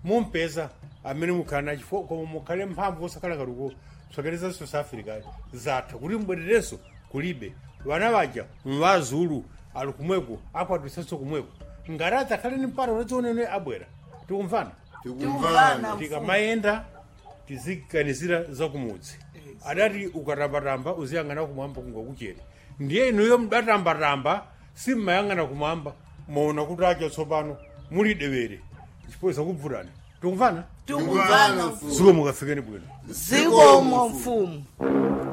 mumpeza amene mukhala nachifo koma mukhale mphamvu osakhala kaluko sokereza south africa zatha kuti mbwererenso kulibe vana vaja mvazulu ali kumweko akwatisanso kumweko ngati adzakhale ni mpata unadzione abwera tikumvana tikumvana tikamayenda tiziganizira zakumudzi adati ukatambatamba uziyang'ana kumwamba kungakuchere ndiye inuyo mudatambatamba simmayang'ana kumwamba maona kuti acha tsopano muli dewere chipoza kubvutani tikumvana tikumvana ziko mukafikeni bwino zikomo mfumu